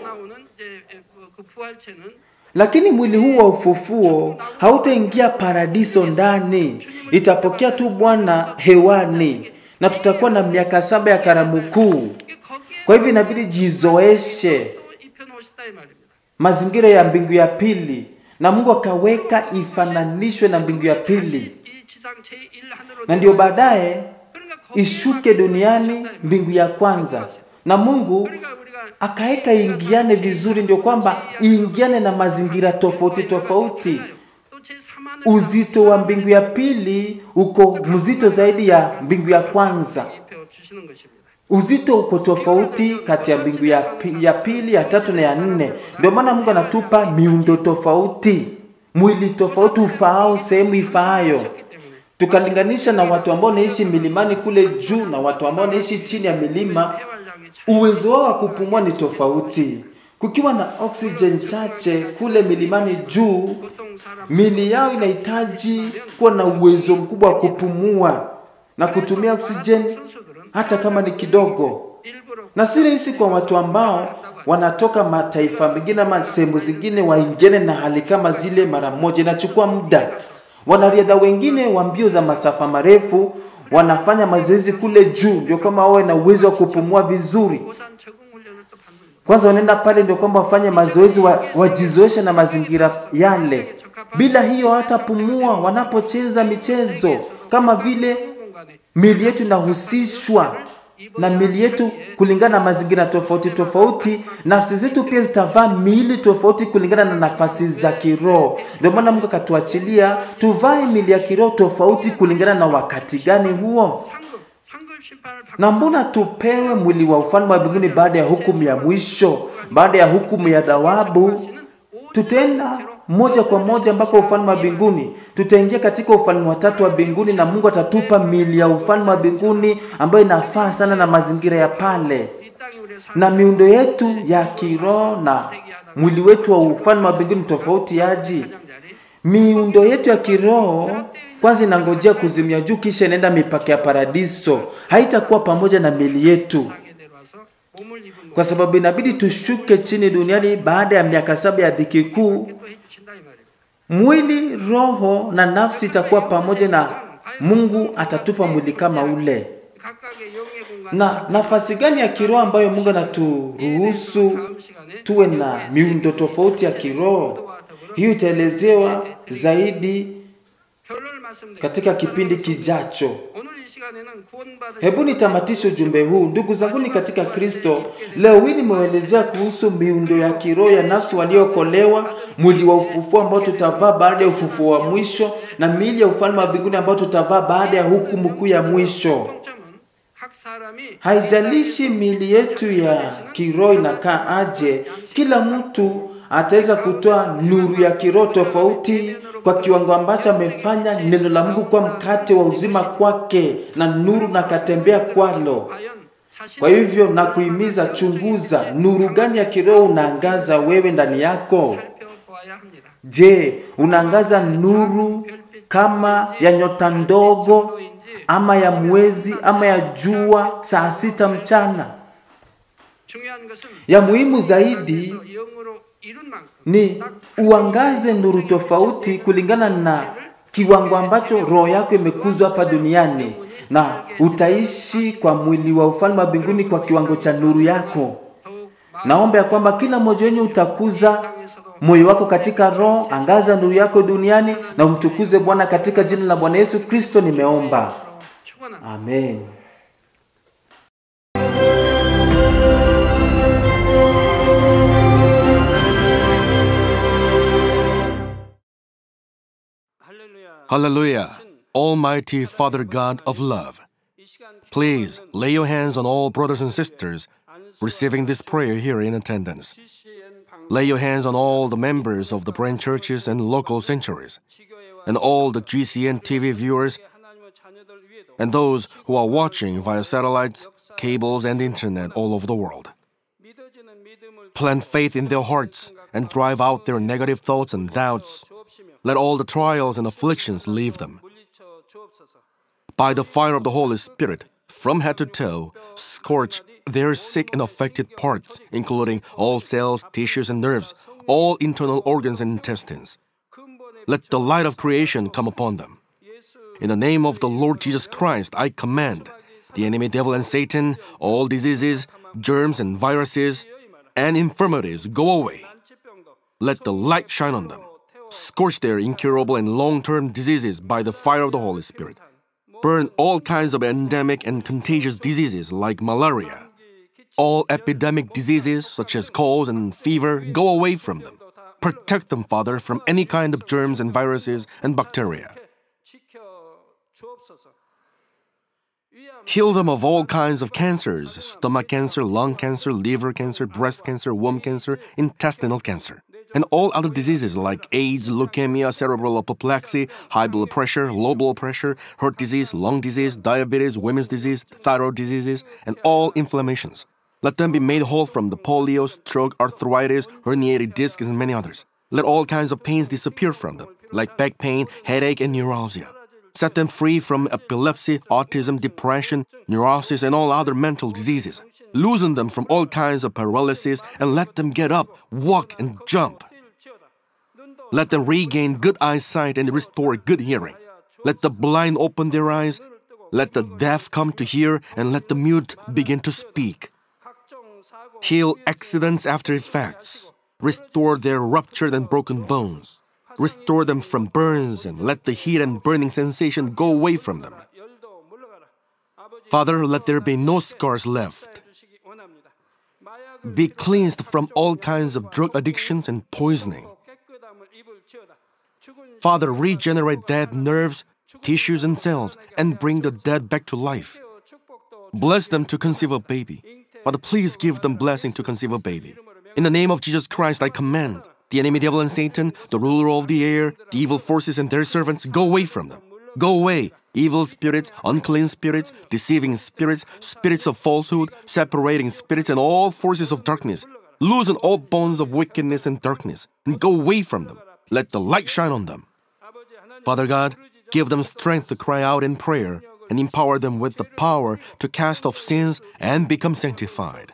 이제 그 부활체는 Lakini mwili huu wa ufufuo hautaingia paradiso ndani, itapokea tu Bwana hewani, na tutakuwa na miaka saba ya karamu kuu. 이게 거기에 Kwa hivyo inabidi jizoeshe 또 입혀놓으시다 이 말입니다. mazingira ya mbingu ya pili, na Mungu akaweka ifananishwe na mbingu ya pili, 이 지상 제1 하늘로 na ndio baadaye 그러니까 거기에 ishuke duniani mbingu ya kwanza, na Mungu 그러니까 우리가 akaweka ingiane vizuri, ndio kwamba iingiane na mazingira tofauti tofauti. 또 제3 하늘 Uzito wa mbingu ya pili uko mzito zaidi ya mbingu ya kwanza. 입혀 주시는 것입니다. Uzito uko tofauti kati ya mbingu ya, pi- ya pili, ya tatu na ya nne. Ndio maana Mungu anatupa miundo tofauti, mwili tofauti ufaao sehemu ifaayo. 그렇기 때문에 Tukalinganisha na watu ambao wanaishi milimani kule juu na watu ambao wanaishi chini ya milima, 폐활량이 차- uwezo wao wa kupumua ni tofauti. Kukiwa na oxygen chache kule milimani juu, 보통 사람 mili yao inahitaji kuwa na uwezo mkubwa wa kupumua na kutumia oxygen 선수들은 hata kama ni kidogo. 일부러 Na si rahisi kwa watu ambao wanatoka mataifa mengine ama sehemu zingine waingiane na hali kama zile mara moja, inachukua muda. Wanariadha wengine wa mbio za masafa marefu wanafanya mazoezi kule juu, ndio kama wawe na uwezo wa kupumua vizuri. 우선 적응 훈련을 또 받는 거예요. Kwanza wanaenda pale ndio kwamba wafanye mazoezi wa, wajizoeshe na mazingira yale. Bila hiyo hatapumua wanapocheza michezo, kama vile 공간에 mili yetu inahusishwa na mili yetu kulingana na mazingira tofauti tofauti. Nafsi zetu pia zitavaa miili tofauti kulingana na nafasi za kiroho. Ndio maana Mungu akatuachilia tuvae mili ya kiroho tofauti kulingana na wakati gani huo. 상급 상급 심판을 받고 Na mbona tupewe mwili wa ufalme wa mbinguni baada ya hukumu ya mwisho, baada ya hukumu ya dhawabu? Tutaenda moja kwa moja mpaka ufalme wa mbinguni. Tutaingia katika ufalme wa tatu wa mbinguni, na Mungu atatupa mili ya ufalme wa mbinguni ambayo inafaa sana na mazingira ya pale, 이 땅이 우리의 삶 na miundo yetu ya kiroho na mwili wetu wa ufalme wa mbinguni tofauti yaji. 자리 Miundo yetu ya kiroho kwanza inangojea kuzimia juu, kisha inaenda mipaka ya paradiso, haitakuwa pamoja na mili yetu 세상에 내려와서 몸을 입은 kwa sababu inabidi tushuke chini duniani baada ya miaka saba ya dhiki kuu. 또 해주신다 이 말입니다. Mwili, roho na nafsi itakuwa pamoja, na Mungu atatupa mwili kama ule. 각각의 영의 공간 Na nafasi gani ya kiroho ambayo Mungu anaturuhusu 다음 시간에 tuwe na miundo tofauti ya kiroho? 또와 더불어 Hiyo itaelezewa zaidi 결론을 말씀드립니다. katika kipindi kijacho. 오늘 이 시간에는 구원받은 Hebu nitamatishe ujumbe huu, ndugu zanguni katika Kristo. Leo hii nimewaelezea kuhusu miundo ya kiroho ya nafsi waliokolewa, mwili wa ufufuo ambao tutavaa baada ya ufufuo wa mwisho, na miili ya ufalme wa mbinguni ambao tutavaa baada ya hukumu kuu ya mwisho. 공통점은 각 사람이 Haijalishi miili yetu ya kiroho inakaa aje, kila mtu ataweza kutoa nuru ya kiroho tofauti kwa kiwango ambacho amefanya neno la Mungu kuwa mkate wa uzima kwake na nuru na katembea kwalo. Kwa hivyo na kuhimiza, chunguza nuru gani ya kiroho unaangaza wewe ndani yako. 살펴보아야 합니다. Je, unaangaza nuru kama ya nyota ndogo ama ya mwezi ama ya jua saa sita mchana? 중요한 것은 Ya muhimu zaidi 그래서 영으로 이룬 만큼 ni 딱 uangaze nuru tofauti kulingana na kiwango ambacho roho yako imekuzwa hapa duniani, na utaishi kwa mwili wa ufalme wa mbinguni kwa kiwango cha nuru yako. 더욱 마음 Naomba ya kwamba kila mmoja wenu utakuza 땅에서도 moyo wako katika roho, angaza nuru yako duniani na umtukuze Bwana katika jina la Bwana Yesu Kristo nimeomba. 축원합니다. Amen. 할렐루야. Hallelujah. Almighty Father God of love, 이 시간 please lay your hands on all brothers and sisters receiving this prayer here in attendance. CCN 방 Lay your hands on all the members of the branch churches and local sanctuaries, 지교회와 and all the GCN TV viewers, 하나님의 자녀들 위에도 and those who are watching via satellites, cables, and internet all over the world. 믿어지는 믿음을 Plant faith in their hearts and drive out their negative thoughts and doubts. 주옵시며 Let all the trials and afflictions leave them. 물리쳐 주옵소서. by the fire of the Holy Spirit, from head to toe, scorch their sick and affected parts, including all cells, tissues, and nerves, all internal organs and intestines. 근본의 Let the light of creation come upon them. 예수 In the name of the Lord Jesus Christ, I command the enemy devil and Satan, all diseases, germs, and viruses, and infirmities go away. 난치병도 Let the light shine on them. Scorch their incurable and long term diseases by the fire of the Holy Spirit. Burn all kinds of endemic and contagious diseases like malaria. All epidemic diseases such as colds and fever go away from them. Protect them, Father, from any kind of germs and viruses and bacteria. 지켜 주옵소서. 위암 Heal them of all kinds of cancers stomach cancer, lung cancer, liver cancer, breast cancer, womb cancer, intestinal cancer, and all other diseases like AIDS, leukemia, cerebral apoplexy, high blood pressure, low blood pressure, heart disease, lung disease, diabetes, women's disease, thyroid diseases, and all inflammations. Let them be made whole from the polio, stroke, arthritis, herniated discs, and many others. Let all kinds of pains disappear from them, like back pain, headache, and neuralgia. Set them free from epilepsy, autism, depression, neurosis, and all other mental diseases. Loosen them from all kinds of paralysis and let them get up, walk, and jump. 뛸지어다. 눈도 Let them regain good eyesight and restore good hearing. Let the blind open their eyes. Let the deaf come to hear, and let the mute begin to speak. 각종 사고 Heal accidents after effects. Restore their ruptured and broken bones. Restore them from burns and let the heat and burning sensation go away from them. 열도 물러가라. 아버지 Father, let there be no scars left. 주시기 원합니다. 마약을 Be cleansed from all kinds of drug addictions and poisoning. 깨끗함을 입을지어다. 죽은 Father, regenerate dead nerves, tissues, and cells and bring the dead back to life. 축복도 Bless them to conceive a baby. Father, please give them blessing to conceive a baby. In the name of Jesus Christ, I command the enemy devil and Satan, the ruler of the air, the evil forces and their servants, go away from them. Go away, evil spirits, unclean spirits, deceiving spirits, spirits of falsehood, separating spirits, and all forces of darkness. Loosen all bonds of wickedness and darkness, and go away from them. Let the light shine on them. 아버지 하나님 Father God, give them strength to cry out in prayer and empower them with the power to cast off sins and become sanctified.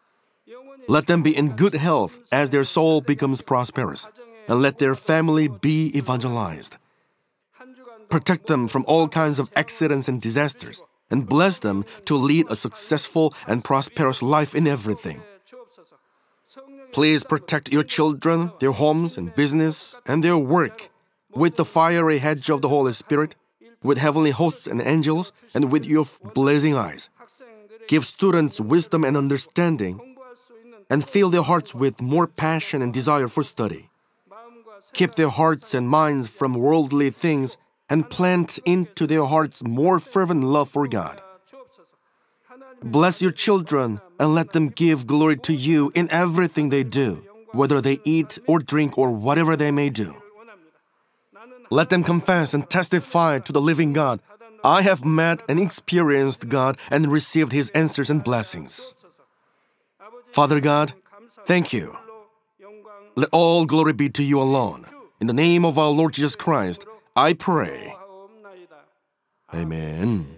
영원히 Let them be in good health as their soul becomes prosperous, and let their family be evangelized. 한 주간 Protect them from all kinds of accidents and disasters, and bless them to lead a successful and prosperous life in everything. 주옵소서. 성령의 Please protect your children, their homes and business, and their work with the fiery hedge of the Holy Spirit, with heavenly hosts and angels, and with your blazing eyes. 학생들에게 Give students wisdom and understanding, 공부할 수 있는 and fill their hearts with more passion and desire for study. 마음과 생 Keep their hearts and minds from worldly things, and plant into their hearts more fervent love for God. 주옵소서. 하나님 Bless your children and let them give glory to you in everything they do. whether they eat or drink or whatever they may do. 원합니다. 나는 Let them confess and testify to the living God. I have met and experienced God and received His answers and blessings. 아버지 Father God, thank you. 영광 Let all glory be to you alone. In the name of our Lord Jesus Christ, I pray. 하옵나이다. Amen.